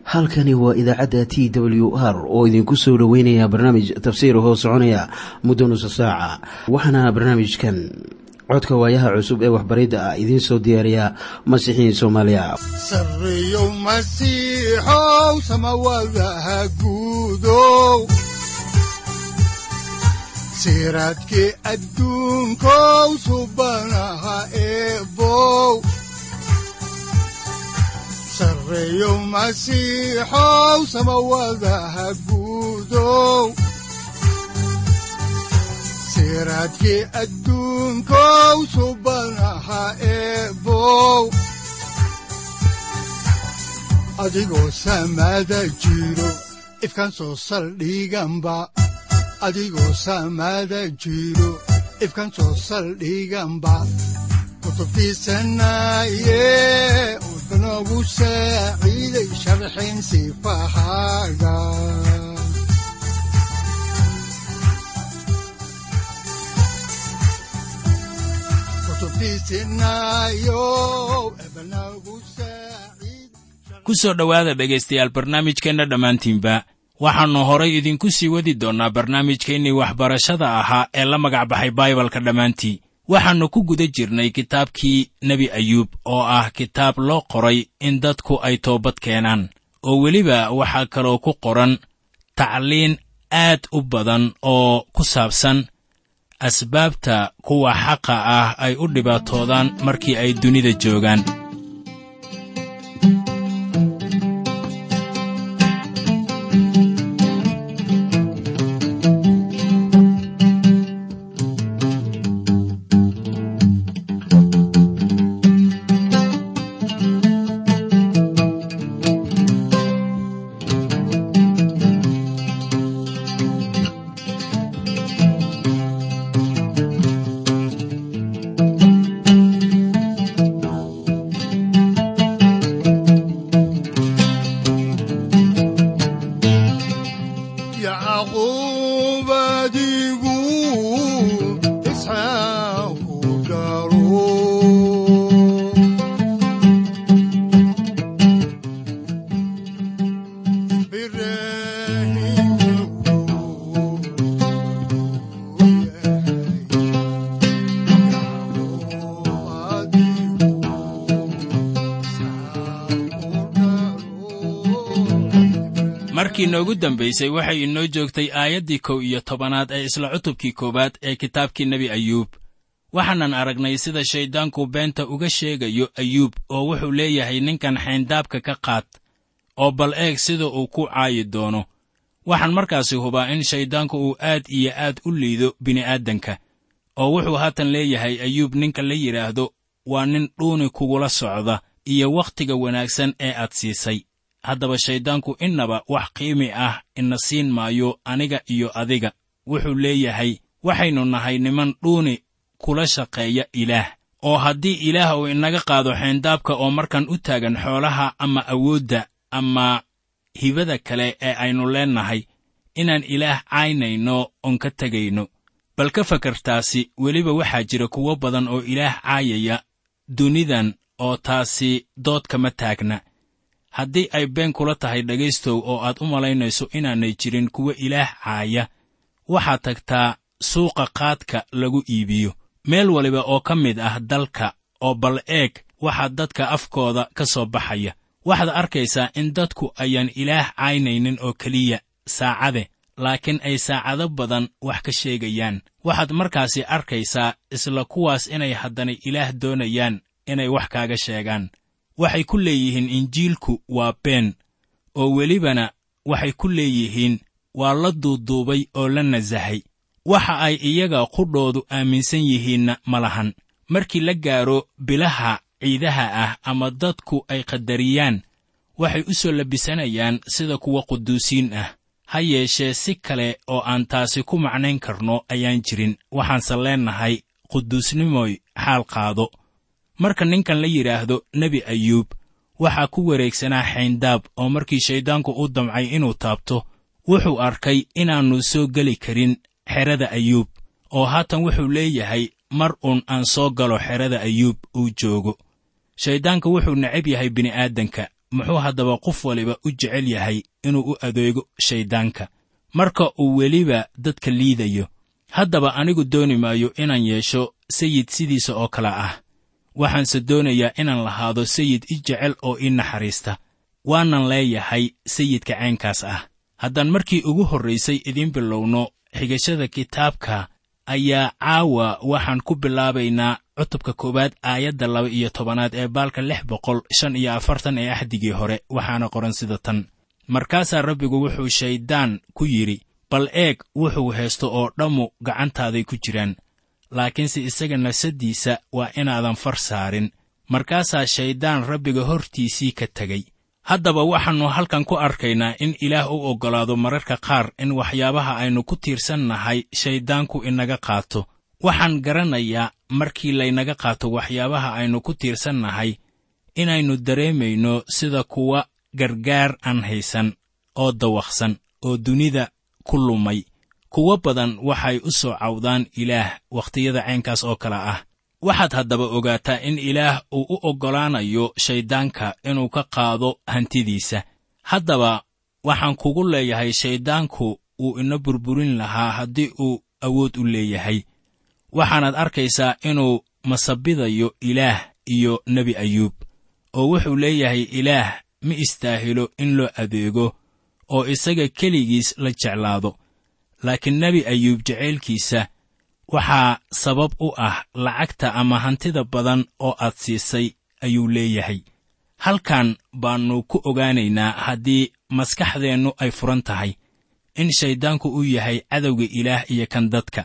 halkani waa idaacadda t w r oo idinku soo dhoweynaya barnaamij tafsiir hoo soconaya muddo nusa saaca waxaana barnaamijkan codka waayaha cusub ee waxbaridda ah idiin soo diyaariya masiixiin soomaaliya sareyow masiixow samawadaha guudow siraadkii adduunkow subanaha eebow sareyow masiixow samawadaha guudow siraadkii adduunkow subanaha eebow adigoo samada jiro ifkaan soo saldhiganba adigoo samada jiro ifkaan soo saldhiganba kutubtiisanaye udanogu saaciiday sharxin sifahaaga ku soo dhowaada dhegaystayaal barnaamijkeenna dhammaantiinba waxaannu horay idinku sii wadi doonnaa barnaamijkeennii waxbarashada ahaa ee la magac baxay baibalka dhammaantii waxaannu ku guda jirnay kitaabkii nebi ayuub oo ah kitaab loo qoray in dadku ay toobad keenaan oo weliba waxaa kaloo ku qoran tacliin aad u badan oo ku saabsan asbaabta kuwa xaqa ah ay u dhibaatoodaan markii ay dunida joogaan markii noogu dambaysay waxay inoo joogtay aayaddii kow iyo tobanaad ee isla cutubkii koowaad ee kitaabkii nebi ayuub waxaanan aragnay sida shayddaanku beenta uga sheegayo ayuub oo wuxuu leeyahay ninkan xayndaabka ka qaad oo bal eeg sida uu ku caayi doono waxaan markaasi hubaa in shayddaanku uu aad iyo aad u liido bini'aadanka oo wuxuu haatan leeyahay ayuub ninka la yidhaahdo waa nin dhuuni kugula socda iyo wakhtiga wanaagsan ee aad siisay haddaba shayddaanku innaba wax qiimi ah ina siin maayo aniga iyo adiga wuxuu leeyahay waxaynu nahay niman dhuuni kula shaqeeya ilaah oo haddii ilaah uu inaga qaado xayndaabka oo markan u taagan xoolaha ama awoodda ama hibada kale ee aynu leennahay inaan ilaah caynayno oon ka tegayno bal ka fakartaasi weliba waxaa jira kuwo badan oo ilaah caayaya dunidan oo taasi dood kama taagna haddii ay been kula tahay dhegaystow oo aad u malaynayso inaanay jirin kuwa ilaah caaya waxaad tagtaa suuqa qaadka lagu iibiyo meel waliba oo ka mid ah dalka oo bal eeg waxaa dadka afkooda ka soo baxaya waxaad arkaysaa in dadku ayaan ilaah caynaynin oo keliya saacade laakiin ay saacado badan wax ka sheegayaan waxaad markaasi arkaysaa isla kuwaas inay haddana ilaah doonayaan inay wax kaaga sheegaan waxay ku leeyihiin injiilku waa been oo welibana waxay ku leeyihiin waa la duuduubay oo la nasahay waxa ay iyaga qudhoodu aaminsan yihiinna ma lahan markii la gaaro bilaha ciidaha ah ama dadku ay qadariyaan waxay u soo labisanayaan sida kuwa quduusiin ah ha yeeshee si kale oo aan taasi ku macnayn karno ayaan jirin waxaanse leennahay quduusnimoy xaal qaado marka ninkan la yidhaahdo nebi ayuub waxaa ku wareegsanaa xayndaab oo markii shayddaanku u damcay inuu taabto wuxuu arkay inaannu soo geli karin xerada ayuub oo haatan wuxuu leeyahay mar uun aan soo galo xerada ayuub uu joogo shayddaanka wuxuu necab yahay bini'aadanka muxuu haddaba qof waliba u jecel yahay inuu u adeego shayddaanka marka uu weliba dadka liidayo haddaba anigu dooni maayo inaan yeesho sayid sidiisa oo kale ah waxaanse doonayaa inaan lahaado sayid i jecel oo ii naxariista waanan leeyahay sayidka caynkaas ah haddaan markii ugu horraysay idiin bilowno xigashada kitaabka ayaa caawa waxaan ku bilaabaynaa cutubka koowaad aayadda laba iyo tobanaad ee baalka lix boqol shan iyo afartan ee axdigii hore waxaana qoran sida tan markaasaa rabbigu wuxuu shayddaan ku yidhi bal eeg wuxuu haysto oo dhammu gacantaaday ku jiraan laakiinse isaga nafsaddiisa waa inaadan far saarin markaasaa shayddaan rabbiga hortiisii ka tegey haddaba waxaannu halkan ku arkaynaa in ilaah u oggolaado mararka qaar in waxyaabaha aynu ku tiirsannahay shayddaanku inaga qaato waxaan garanayaa markii laynaga qaato waxyaabaha aynu ku tiirsannahay inaynu dareemayno sida kuwa gargaar aan haysan oo dawaqsan oo dunida ku lumay kuwo badan waxay u soo cawdaan ilaah wakhtiyada caynkaas oo kale ah waxaad haddaba ogaataa in ilaah uu u oggolaanayo shayddaanka inuu ka qaado hantidiisa haddaba waxaan kugu leeyahay shayddaanku wuu ina burburin lahaa haddii uu awood u leeyahay waxaanaad arkaysaa inuu masabidayo ilaah iyo nebi ayuub oo wuxuu leeyahay ilaah ma istaahilo in loo adeego oo isaga keligiis la jeclaado laakiin nebi ayuub jacaylkiisa waxaa sabab u ah lacagta ama hantida badan oo aad siisay ayuu leeyahay halkan baannu ku ogaanaynaa haddii maskaxdeennu ay furan tahay in shayddaanku uu yahay cadowga ilaah iyo kan dadka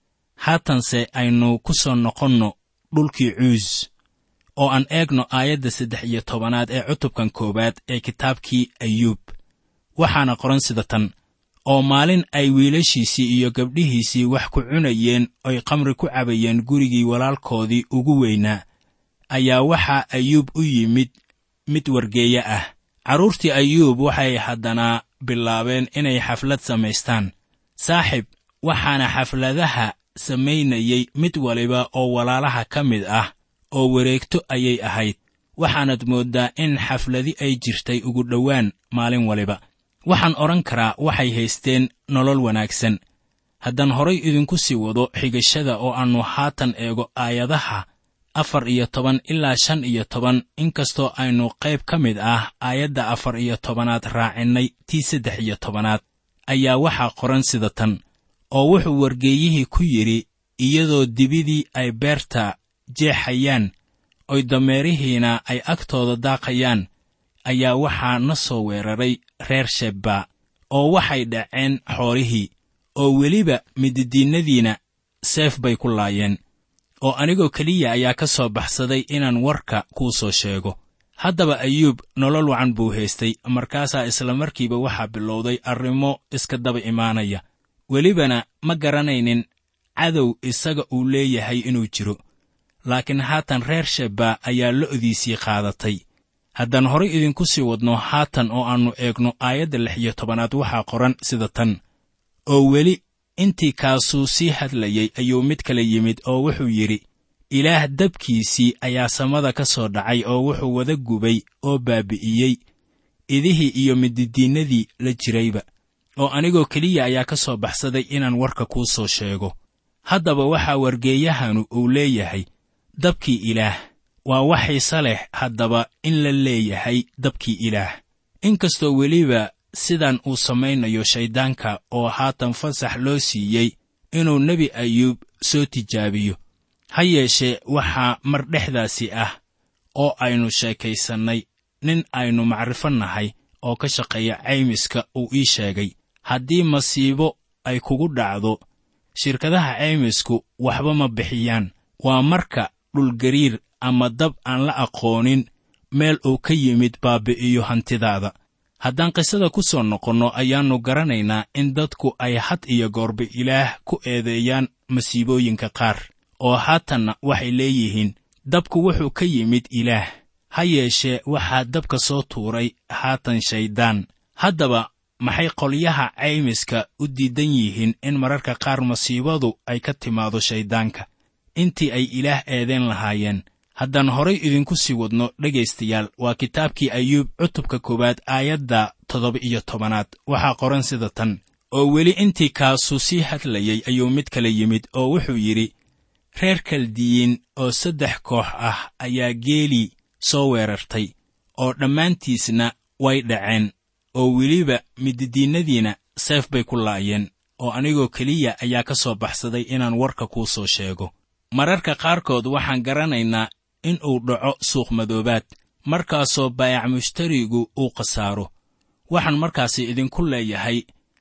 haatanse aynu ku soo noqonno dhulkii cuus oo aan eegno aayadda saddex iyo tobanaad ee cutubkan koowaad ee kitaabkii ayuub waxaana qoran sida tan oo maalin ay wiilashiisii iyo gabdhihiisii wax ku cunayeen oy khamri ku cabayeen gurigii walaalkoodii ugu weynaa ayaa waxaa ayuub u yimid mid wargeeye ah carruurtii ayuub waxay haddana bilaabeen inay xaflad samaystaan saaxib waxaana xafladaha samaynayey mid waliba oo walaalaha ka mid ah oo wareegto ayay ahayd waxaanad mooddaa in xafladi ay jirtay ugu dhowaan maalin waliba waxaan odhan karaa waxay haysteen nolol wanaagsan haddaan horay idinku sii wado xigashada oo aannu haatan eego aayadaha afar iyo toban ilaa shan iyo toban inkastoo aynu qayb ka mid ah aayadda afar iyo tobanaad raacinnay tii saddex iyo tobanaad ayaa waxaa qoran sida tan oo wuxuu wargeeyihii ku yidhi iyadoo dibidii ay beerta jeexayaan oy dameerihiina ay agtooda daaqayaan ayaa waxaa na soo weeraray reer shebba oo waxay dhaceen xoolihii oo weliba mididiinnadiina seef bay ku laayeen oo anigoo keliya ayaa ka soo baxsaday inaan warka kuu soo sheego haddaba ayuub nolol wacan buu haystay markaasaa isla markiiba waxaa bilowday arrimo iska daba imaanaya welibana ma garanaynin cadow isaga uu leeyahay inuu jiro laakiin haatan reer shebba ayaa lo'diisii qaadatay haddaan horay idinku sii wadno haatan oo aannu eegno aayadda lix iyo tobanaad waxaa qoran sida tan oo weli intii kaasuu sii hadlayey ayuu mid kale yimid oo wuxuu yidhi ilaah dabkiisii ayaa samada ka soo dhacay oo wuxuu wada gubay oo baabi'iyey idihii iyo mididiinnadii la jirayba oo anigoo keliya ayaa ka soo baxsaday inaan warka kuu soo sheego haddaba waxaa wargeeyahanu uu leeyahay dabkii ilaah waa wax xiise leh haddaba in la leeyahay dabkii ilaah inkastoo weliba sidan uu samaynayo shayddaanka oo haatan fasax loo siiyey inuu nebi ayuub soo tijaabiyo ha yeeshee waxaa mar dhexdaasi ah oo aynu sheekaysannay nin aynu macrifo nahay oo ka shaqeeya caymiska uu ii sheegay haddii masiibo ay kugu dhacdo shirkadaha caymisku waxba ma bixiyaan waa marka dhulgariir ama dab aan la aqoonin meel uu ka yimid baabi'iyo hantidaada haddaan qisada ku soo noqonno ayaannu garanaynaa in dadku ay had iyo goorba ilaah ku eedeeyaan masiibooyinka qaar oo haatanna waxay leeyihiin dabku wuxuu ka yimid ilaah ha yeeshee waxaa dabka soo tuuray haatan shayddaan haddaba maxay qolyaha caymiska u diidan yihiin in mararka qaar masiibadu ay ka timaado shayddaanka intii ay ilaah eedeen lahaayeen haddaan horay idinku sii wadno dhegaystayaal waa kitaabkii ayuub cutubka koowaad aayadda toddoba iyo tobanaad waxaa qoran sida tan oo weli intii kaasuu sii hadlayey ayuu mid kale yimid oo wuxuu yidhi reer kaldiyiin oo saddex koox ah ayaa geelii soo weerartay oo dhammaantiisna way dhaceen oo weliba mididiinnadiina seef bay ku laayeen oo anigoo keliya ayaa ka soo baxsaday inaan warka kuu soo sheego mararka qaarkood waxaan garanaynaa in uu dhaco suuqmadoobaad markaasoo baayac mushtarigu uu khasaaro waxaan markaasi idinku leeyahay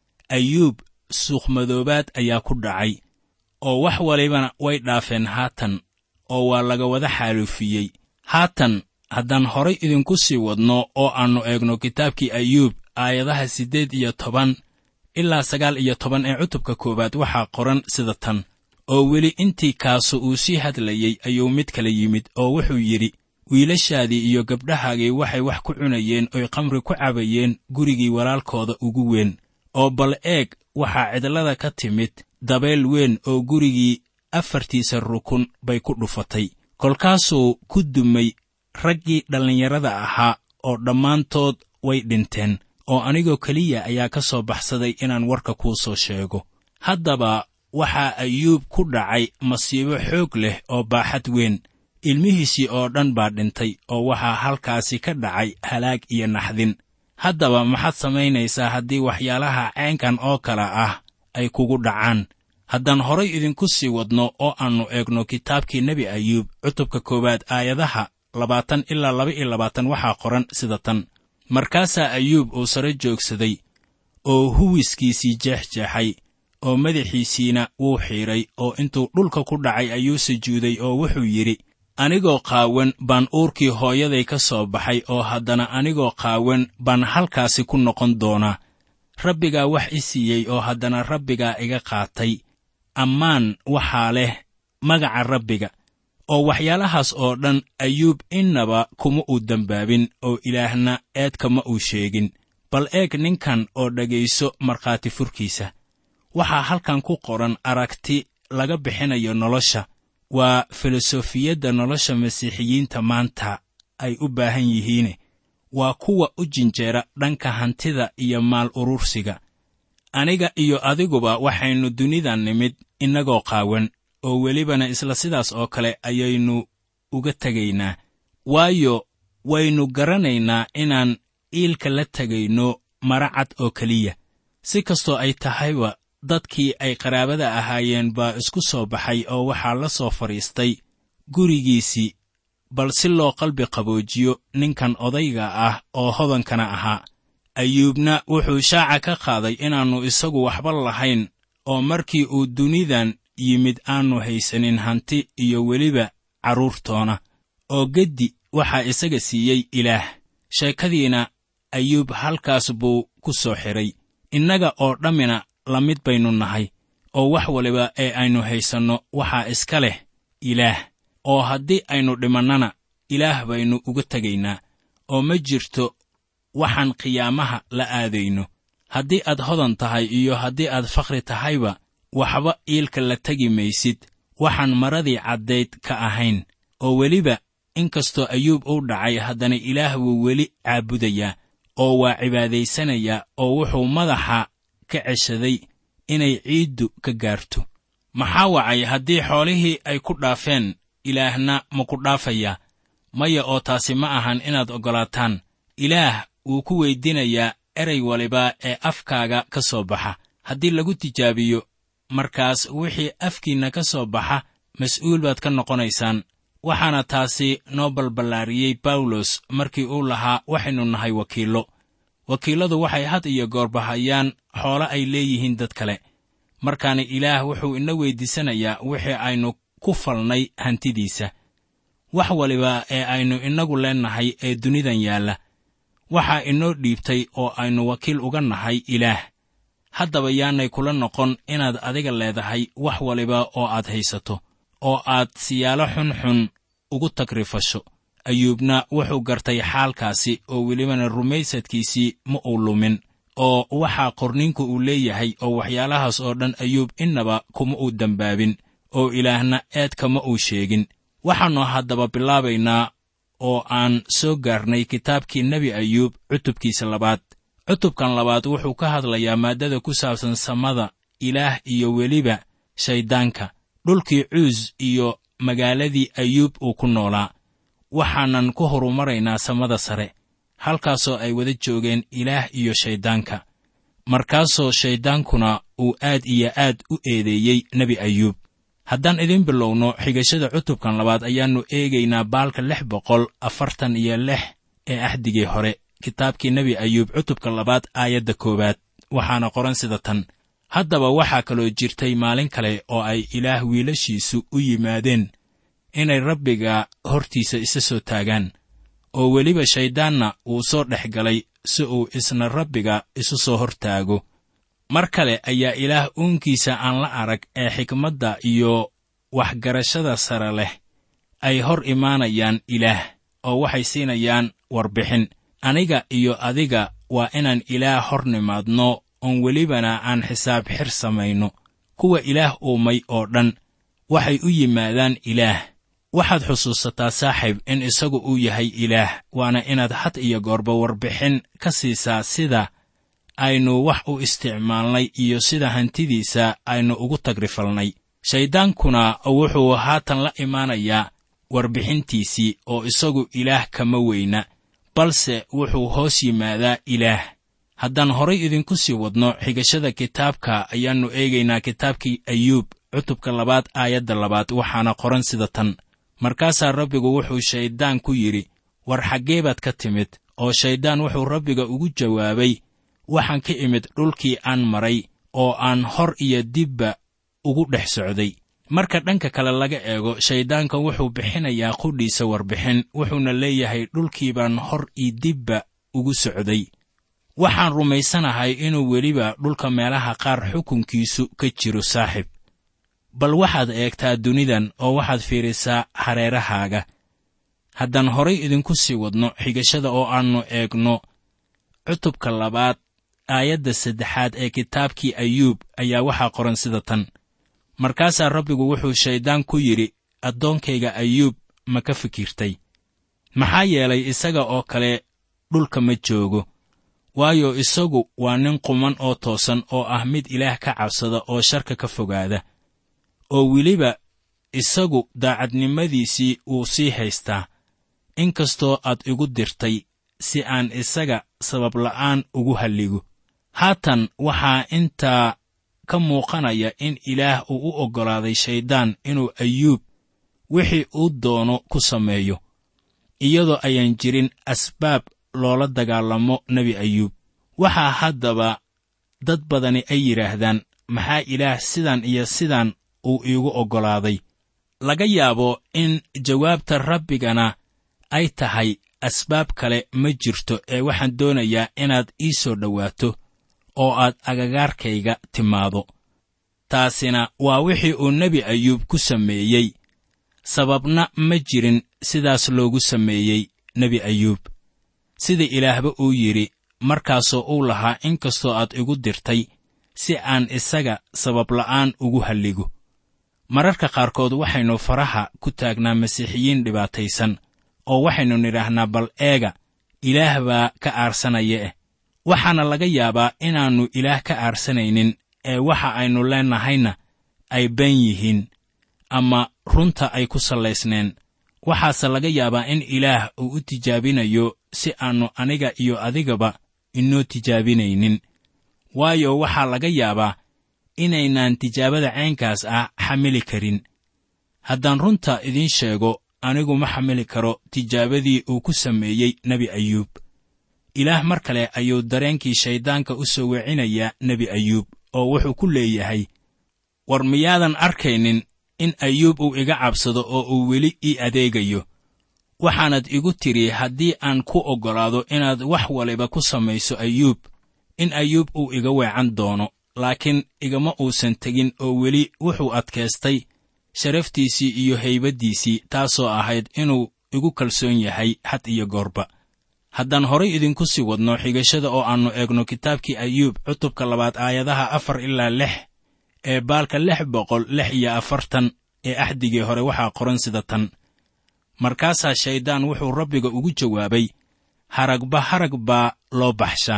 ayuub suuqmadoobaad ayaa ku dhacay oo wax walibana way dhaafeen haatan oo waa laga wada xaaluufiyey haatan haddaan horay idinku sii wadno oo aannu eegno kitaabkii ayuub aayadaha siddeed iyo toban ilaa sagaal iyo toban ee cutubka koowaad waxaa qoran sida tan oo weli intii kaasu uu sii hadlayey ayuu mid kale yimid oo wuxuu yidhi wiilashaadii iyo gabdhahaagii waxay wax ku cunayeen oy khamri ku cabayeen gurigii walaalkooda ugu weyn oo bal eeg waxaa cidlada ka timid dabeel weyn oo gurigii afartiisa rukun bay ku dhufatay kolkaasuu ku dumay raggii dhallinyarada ahaa oo dhammaantood way dhinteen oo anigoo keliya ayaa ka soo baxsaday inaan warka kuu soo sheego haddaba waxaa ayuub ku dhacay masiibo xoog leh oo baaxad weyn ilmihiisii oo dhan baa dhintay oo waxaa halkaasi ka dhacay halaag iyo naxdin haddaba maxaad samaynaysaa haddii waxyaalaha caynkan oo kale ah ay kugu dhacaan haddaan horay idinku sii wadno oo aannu eegno kitaabkii nebi ayuub cutubka koowaad aayadaha labaatan ilaa laba iyo labaatan waxaa qoran sida tan markaasaa ayuub uu sare joogsaday oo huwiskiisii jeexjeexay oo madaxiisiina wuu xiidhay oo intuu dhulka ku dhacay ayuu sujuuday oo wuxuu yidhi anigoo qaawan baan uurkii hooyaday ka soo baxay oo haddana anigoo qaawan baan halkaasi ku noqon doonaa rabbigaa wax i siiyey oo haddana rabbigaa iga qaatay ammaan waxaa leh magaca rabbiga oo waxyaalahaas oo dhan ayuub innaba kuma uu dembaabin oo ilaahna eedkama uu sheegin bal eeg ninkan oo dhegayso markhaati furkiisa waxaa halkan ku qoran aragti laga bixinayo nolosha waa filosofiyadda nolosha masiixiyiinta maanta ay u baahan yihiin waa kuwa u jinjeera dhanka hantida iyo maal urursiga aniga iyo adiguba waxaynu dunidan nimid innagoo qaawan oo welibana isla sidaas oo kale ayaynu uga tegaynaa waayo waynu garanaynaa inaan iilka la tegayno mara cad oo keliya si kastoo ay tahayba dadkii ay qaraabada ahaayeen baa isku soo baxay oo waxaa la soo fadhiistay gurigiisii bal si loo qalbi qaboojiyo ninkan odayga ah oo hodankana ahaa ayuubna wuxuu shaaca ka qaaday inaannu isagu waxba lahayn oo markii uu dunidan yimid aannu haysanin hanti iyo weliba carruurtoona oo geddi waxaa isaga siiyey ilaah sheekadiina ayuub halkaas buu ku soo xidhay innaga oo dhammina la mid baynu nahay oo wax waliba ee aynu haysanno waxaa iska leh ilaah oo haddii aynu dhimannana ilaah baynu uga tegaynaa oo ma jirto waxaan qiyaamaha la aadayno haddii aad hodan tahay iyo haddii aad fakhri tahayba waxba iilka la tegi maysid waxaan maradii caddayd ka ahayn oo weliba inkastoo ayuub uu dhacay haddana ilaah wuu weli caabudayaa oo waa cibaadaysanayaa oo wuxuu madaxa ka ceshaday inay ciiddu ka gaarto maxaa wacay haddii xoolihii ay ku dhaafeen ilaahna ma ku dhaafayaa maya oo taasi ma ahan inaad oggolaataan ilaah wuu ku weyddiinayaa erey waliba ee afkaaga ka soo baxa haddii lagu tijaabiyo markaas wixii afkiinna ka soo baxa mas'uul baad ka noqonaysaan waxaana taasi noo balballaariyey bawlos markii uu lahaa waxaynu nahay wakiillo wakiilladu waxay had iyo goorba hayaan xoolo ay leeyihiin dad kale markaana ilaah wuxuu ina weyddiisanayaa wixii aynu ku falnay hantidiisa wax waliba ee aynu innagu leennahay ee dunidan yaalla waxaa inoo dhiibtay oo aynu wakiil uga nahay ilaah haddaba yaanay kula noqon inaad adiga leedahay wax waliba oo aad haysato oo aad siyaalo xunxun ugu tagrifasho ayuubna wuxuu gartay xaalkaasi oo welibana rumaysadkiisii ma uu lumin oo waxaa qorniinku uu leeyahay oo waxyaalahaas oo dhan ayuub innaba kuma uu dembaabin oo ilaahna eedkama uu sheegin waxaannu haddaba bilaabaynaa oo aan soo gaarnay kitaabkii nebi ayuub cutubkiisa labaad cutubkan labaad wuxuu ka hadlayaa maaddada ku saabsan samada ilaah iyo weliba shayddaanka dhulkii cuus iyo magaaladii ayuub uu ku noolaa waxaanan ku horumaraynaa samada sare halkaasoo ay wada joogeen ilaah iyo shayddaanka markaasoo shayddaankuna uu aad iyo aad u eedeeyey nebi ayuub haddaan idin bilowno xigashada cutubkan labaad ayaannu eegaynaa baalka lix boqol afartan iyo lix ee axdigii hore kitaabkii nebi ayuub cutubka labaad aayadda koowaad waxaana qoran sida tan haddaba waxaa kaloo jirtay maalin kale oo ay ilaah wiilashiisu u yimaadeen inay rabbiga hortiisa isa soo taagaan oo weliba shayddaanna uu soo dhex galay si uu isna rabbiga isu soo hor taago mar kale ayaa ilaah uunkiisa aan la arag ee xikmadda iyo waxgarashada sare leh ay hor imaanayaan ilaah oo waxay siinayaan warbixin aniga iyo adiga waa inaan ilaah hor nimaadno oon welibana aan xisaab xir samayno kuwa ilaah uumay oo dhan waxay u yimaadaan ilaah waxaad xusuusataa saaxiib in isagu uu yahay ilaah waana inaad had iyo goorba warbixin ka siisaa sida aynu wax u isticmaalnay iyo sida hantidiisa aynu ugu tagrifalnay shayddaankuna wuxuu haatan la imaanayaa warbixintiisii oo isagu ilaah kama weyna balse wuxuu hoos yimaadaa ilaah haddaan horay idinku sii wadno xigashada kitaabka ayaannu eegaynaa kitaabkii ayuub cutubka labaad aayadda labaad waxaana qoran sida tan markaasaa rabbigu wuxuu shayddaan ku yidhi war xaggee baad ka timid oo shayddaan wuxuu rabbiga ugu jawaabay waxaan ka imid dhulkii aan maray oo aan hor iyo dibba ugu dhex socday marka dhanka kale laga eego shayddaanka wuxuu bixinayaa qudhiisa warbixin wuxuuna leeyahay dhulkii baan hor iyo dibba ugu socday waxaan rumaysanahay inuu weliba dhulka meelaha qaar xukunkiisu ka jiro saaxib bal waxaad eegtaa dunidan oo waxaad fiirisaa hareerahaaga haddaan horay idinku sii wadno xigashada oo aannu eegno cutubka labaad aayadda saddexaad ee kitaabkii ayuub ayaa waxaa qoran sida tan markaasaa rabbigu wuxuu shayddaan ku yidhi addoonkayga ayuub ma ka fikirtay maxaa yeelay isaga oo kale dhulka ma joogo waayo isagu waa nin quman oo toosan oo ah mid ilaah ka cabsada oo sharka ka fogaada oo weliba isagu daacadnimadiisii wuu sii haystaa inkastoo aad igu dirtay si aan isaga sababla'aan ugu halligo haatan waxaa intaa ka muuqanaya in ilaah uu u oggolaaday shayddaan inuu ayuub wixii uu doono ku sameeyo iyadoo ayaan jirin asbaab loola dagaalamo nebi ayuub waxaa haddaba dad badani ay yidhaahdaan maxaa ilaah sidan iyo sidan uu iigu oggolaaday laga yaabo in jawaabta rabbigana ay tahay asbaab kale ma jirto ee waxaan doonayaa inaad ii soo dhowaato oo aad agagaarkayga timaado taasina waa wixii uu nebi ayuub ku sameeyey sababna ma jirin sidaas loogu sameeyey nebi ayuub sida ilaahba uu yidhi markaasoo uu lahaa in kastoo aad igu dirtay si aan isaga sababla'aan ugu halligo mararka qaarkood waxaynu faraha ku taagnaa masiixiyiin dhibaataysan oo waxaynu nidhaahnaa bal eega ilaah baa ka aarsanaya eh waxaana laga yaabaa inaannu ilaah ka aarsanaynin ee waxa aynu leennahayna ay been yihiin ama runta ay ku sallaysneen waxaase laga yaabaa in ilaah uu u tijaabinayo si aannu aniga iyo adigaba inoo tijaabinaynin waayo waxaa laga yaabaa inaynaan tijaabada caynkaas ah xamili karin haddaan runta idiin sheego anigu ma xamili karo tijaabadii uu ku sameeyey nebi ayuub ilaah mar kale ayuu dareenkii shayddaanka u soo wecinayaa nebi ayuub oo wuxuu ku leeyahay war miyaadan arkaynin in ayuub uu iga cabsado oo uu weli ii adeegayo waxaanad igu tidhi haddii aan ku oggolaado inaad wax waliba ku samayso ayuub in ayuub uu iga weecan doono laakiin igama uusan tegin oo weli wuxuu adkaystay sharaftiisii iyo haybaddiisii taasoo ahayd inuu igu kalsoon yahay had iyo goorba haddaan horay idinku sii wadno xigashada oo aannu eegno kitaabkii ayuub cutubka labaad aayadaha afar ilaa lix ee baalka lix boqol lix iyo afartan ee axdigii hore waxaa qoran sida tan markaasaa shayddaan wuxuu rabbiga ugu jawaabay haragba harag baa loo baxshaa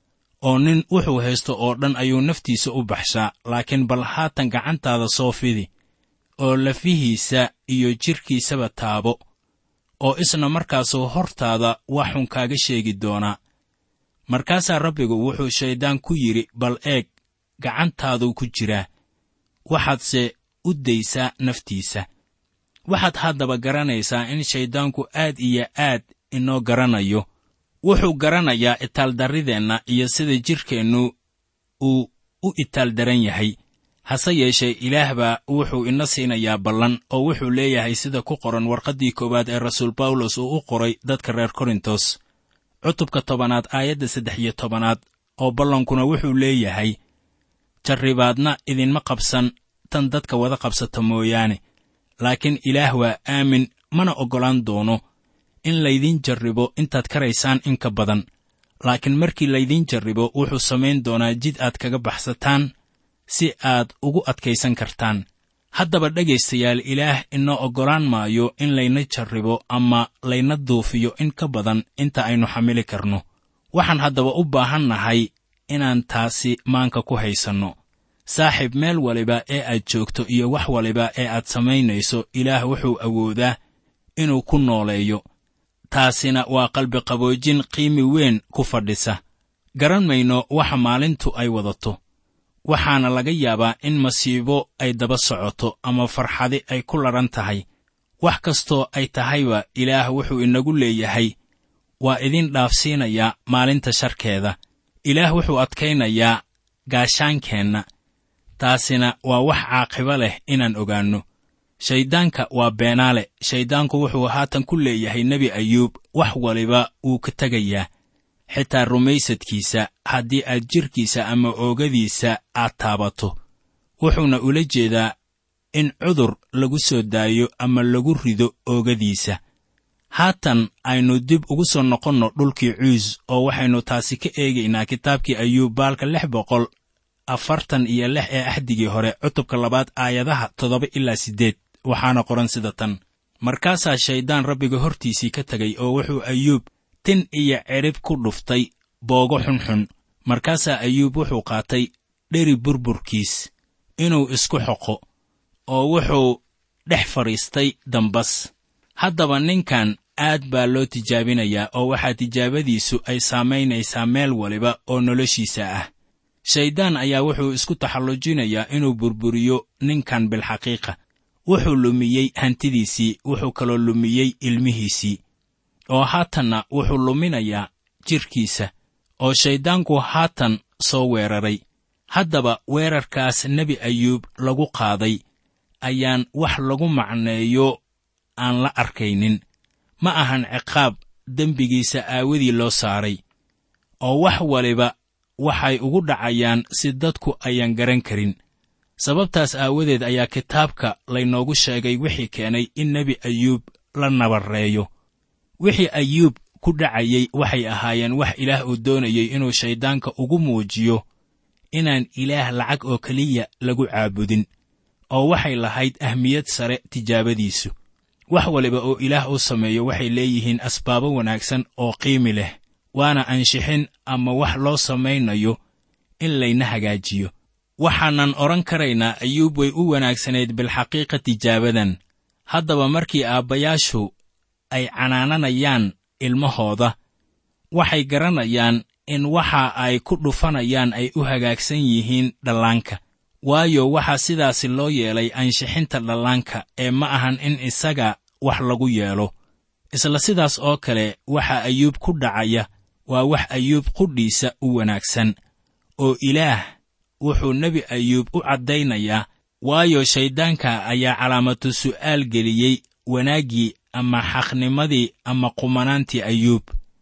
oo nin wuxuu haysto oo dhan ayuu naftiisa u baxshaa laakiin bal haatan gacantaada soo fidi oo lafihiisa iyo jidhkiisaba taabo oo isna markaasuu hortaada wax xun kaaga sheegi doonaa markaasaa rabbigu wuxuu shayddaan ku yidhi bal eeg gacantaaduu ku jiraa waxaadse u daysaa naftiisa waxaad haddaba garanaysaa in shayddaanku aad iyo aad inoo garanayo wuxuu garanayaa itaaldarrideenna iyo sida jidhkeennu uu u itaaldaran yahay hase yeeshee ilaah baa wuxuu ina siinayaa ballan oo wuxuu leeyahay sida ku qoran warqaddii koowaad ee rasuul bawlos uu u qoray dadka reer korintos cutubka tobanaad aayadda saddex iyo tobanaad oo ballankuna wuxuu leeyahay jarribaadna idinma qabsan tan dadka wada qabsata mooyaane laakiin ilaah waa aamin mana oggolaan doono in laydiin jarribo intaad karaysaan in ka badan laakiin markii laydiin jarribo wuxuu samayn doonaa jid aad kaga baxsataan si aad ugu adkaysan kartaan haddaba dhegaystayaal ilaah inoo oggolaan maayo in layna jarribo ama layna duufiyo in ka badan inta aynu xamili karno waxaan haddaba u baahan nahay inaan taasi maanka ku haysanno saaxiib meel waliba ee aad joogto iyo wax waliba ee aad samaynayso ilaah wuxuu awoodaa inuu ku nooleeyo taasina waa qalbiqaboojin qiimi weyn ku fadhisa garan mayno waxa maalintu ay wadato waxaana laga yaabaa in masiibo ay daba socoto ama farxadi ay ku ladhan tahay wax kastoo ay tahayba ilaah wuxuu inagu leeyahay waa idin dhaafsiinayaa maalinta sharkeeda ilaah wuxuu adkaynayaa gaashaankeenna taasina waa wax caaqibo leh inaan ogaanno shayddaanka waa beenaale shayddaanku wuxuu haatan ku leeyahay nebi ayuub wax waliba wuu ka tegayaa xitaa rumaysadkiisa haddii aad jidhkiisa ama oogadiisa aad taabato wuxuuna ula jeedaa in cudur lagu soo daayo ama lagu rido oogadiisa haatan aynu dib ugu soo noqonno dhulkii cuus oo waxaynu taasi ka eegaynaa kitaabkii ayuub baalka lix boqol afartan iyo lix ee axdigii hore cutubka labaad aayadaha toddoba ilaa siddeed waxaana qoran sida tan markaasaa shayddaan rabbiga hortiisii ka tegay oo wuxuu ayuub tin iyo cidhib ku dhuftay boogo xunxun markaasaa ayuub wuxuu qaatay dheri burburkiis inuu isku xoqo oo wuxuu dhex fadhiistay dambas haddaba ninkan aad baa loo tijaabinayaa oo waxaa tijaabadiisu ay saamaynaysaa meel waliba oo noloshiisa ah shayddaan ayaa wuxuu isku taxallujinayaa inuu burburiyo ninkan bilxaqiiqa wuxuu lumiyey hantidiisii wuxuu kaloo lumiyey ilmihiisii oo haatanna wuxuu luminayaa jidhkiisa oo shayddaanku haatan soo weeraray haddaba weerarkaas nebi ayuub lagu qaaday ayaan wax lagu macneeyo aan la arkaynin ma ahan ciqaab dembigiisa aawadii loo saaray oo wax waliba waxay ugu dhacayaan si dadku ayaan garan karin sababtaas aawadeed ayaa kitaabka laynoogu sheegay wixii keenay in nebi ayuub la nabarreeyo wixii ayuub ku dhacayey waxay ahaayeen wax ilaah uu doonayey inuu shayddaanka ugu muujiyo inaan ilaah lacag oo keliya lagu caabudin oo waxay lahayd ahmiyad sare tijaabadiisu wax waliba oo ilaah u sameeyo waxay leeyihiin asbaabo wanaagsan oo qiimi leh waana anshixin ama wax loo samaynayo in layna hagaajiyo waxaanan odhan karaynaa ayuub way u wanaagsanayd bilxaqiiqa tijaabadan haddaba markii aabbayaashu ay canaananayaan ilmahooda waxay garanayaan in waxa ay ku dhufanayaan ay u hagaagsan yihiin dhallaanka waayo waxaa sidaasi loo yeelay anshixinta dhallaanka ee ma ahan in isaga wax lagu yeelo isla sidaas oo kale waxa ayuub ku dhacaya waa wax ayuub qudhiisa u wanaagsan oo ilaah wuxuu nebi ayuub u caddaynayaa waayo shayddaanka ayaa calaamatu su'aal geliyey wanaaggii ama xaqnimadii ama qumanaantii ayuub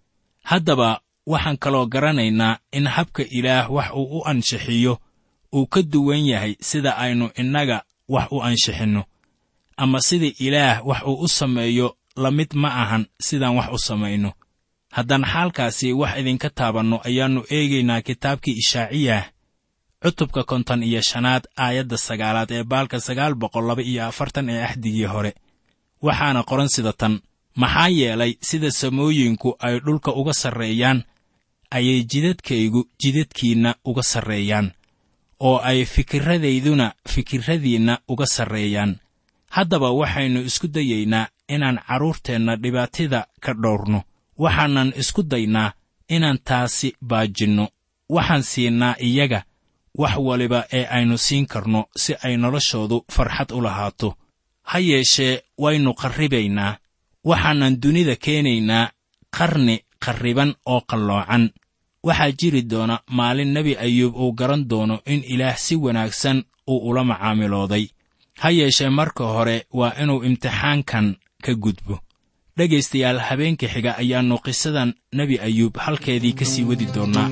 haddaba waxaan kaloo garanaynaa in habka ilaah wax uu u anshixiyo uu ka duwan yahay sida aynu innaga wax u anshixinno ama sida ilaah wax uu u sameeyo la mid ma ahan sidaan wax u samayno haddaan xaalkaasi wax idinka taabanno ayaannu eegaynaa kitaabkii ishaaciyah cutubka konton iyo shanaad aayadda sagaalaad ee baalka sagaal boqol laba iyo afartan ee axdigii hore waxaana qoran sida tan maxaa yeelay sida samooyinku ay dhulka uga sarreeyaan ayay jidadkaygu jidadkiinna uga sarreeyaan oo ay fikirradayduna fikirradiinna uga sarreeyaan haddaba waxaynu isku dayaynaa inaan carruurteenna dhibaatida ka dhowrno waxaanan isku daynaa inaan taasi baajinno waxaan siinaa iyaga wax waliba ee aynu siin karno si ay noloshoodu farxad u lahaato ha yeeshee waynu qarribaynaa waxaanan dunida keenaynaa qarni qarriban oo qalloocan waxaa jiri doona maalin nebi ayuub uu garan doono in ilaah si wanaagsan uu ula macaamilooday ha yeeshee marka hore waa inuu imtixaankan ka gudbo dhegaystayaal habeenka xiga ayaannu qisadan nebi ayuub halkeedii ka sii wadi doonnaa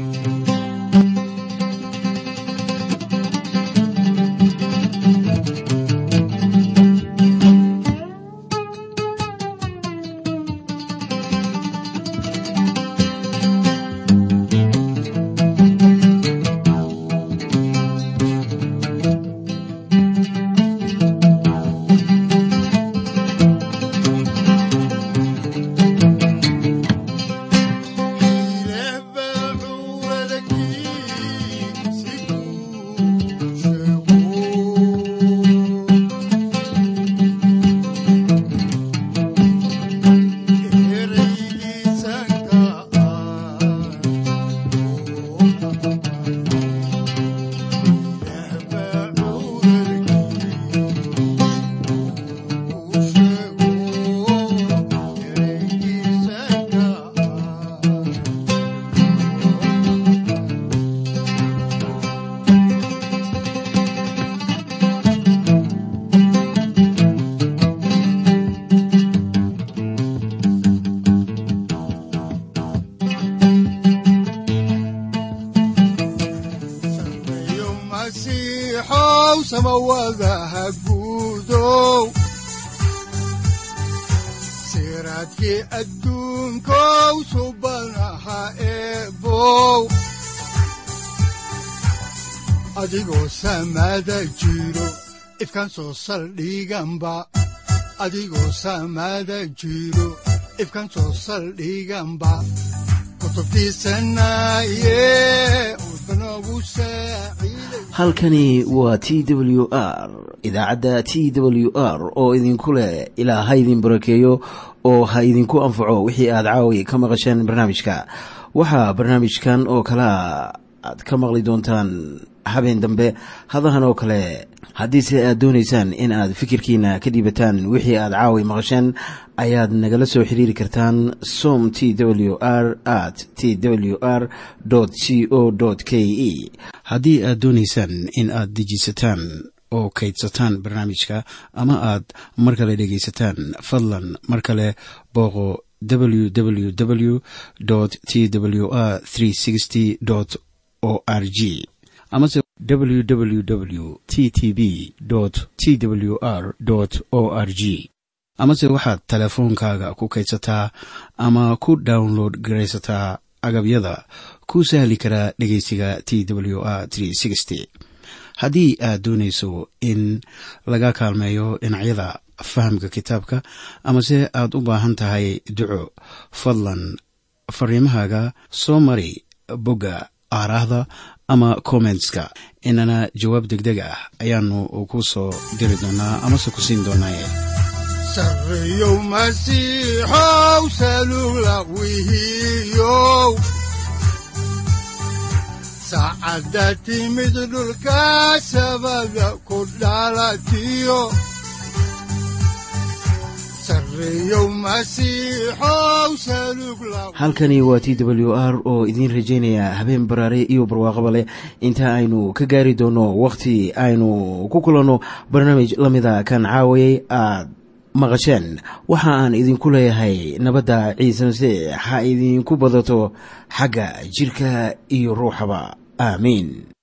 siraadkii adduunkow subanaha eebow adigoo samaada jiro ifkaan soo saldhiganba adigoo samaada jiro ifkaan soo saldhiganba halkani waa t w r idaacadda t w r oo idinku leh ilaa ha idin barakeeyo oo ha idinku anfaco wixii aad caawi ka maqasheen barnaamijka waxaa barnaamijkan oo kalaa aad ka maqli doontaan habeen dambe hadahan oo kale haddiise aad doonaysaan in aad fikirkiina ka dhiibataan wixii aad caawi maqasheen ayaad nagala soo xiriiri kartaan som t w r at t w r c o k e haddii aad doonaysaan in aad dejiisataan oo kaydsataan barnaamijka ama aad mar kale dhegaysataan fadlan mar kale booqo www t w r o r g amase www t t b t w r o r g amase waxaad teleefoonkaaga ku kaydsataa ama ku download garaysataa agabyada ku sahli karaa dhegeysiga t w r haddii aad doonayso in laga kaalmeeyo dhinacyada fahamka kitaabka amase aad u baahan tahay duco fadlan fariimahaaga soo mari bogga aaraahda ama kommentska inana jawaab degdeg ah ayaanu ku soo diri doonaa amase ku siin doonaaye sareyow masiixow salula wihiyow saacadda timid dhulka sabada ku dhalatiyo halkani waa t w r oo idiin rajaynaya habeen baraare iyo barwaaqaba leh inta aynu ka gaari doono wakhti aynu ku kulanno barnaamij la mida kan caawayay aad maqasheen waxa aan idinku leeyahay nabadda ciise masiix ha idinku badato xagga jidhka iyo ruuxaba aamiin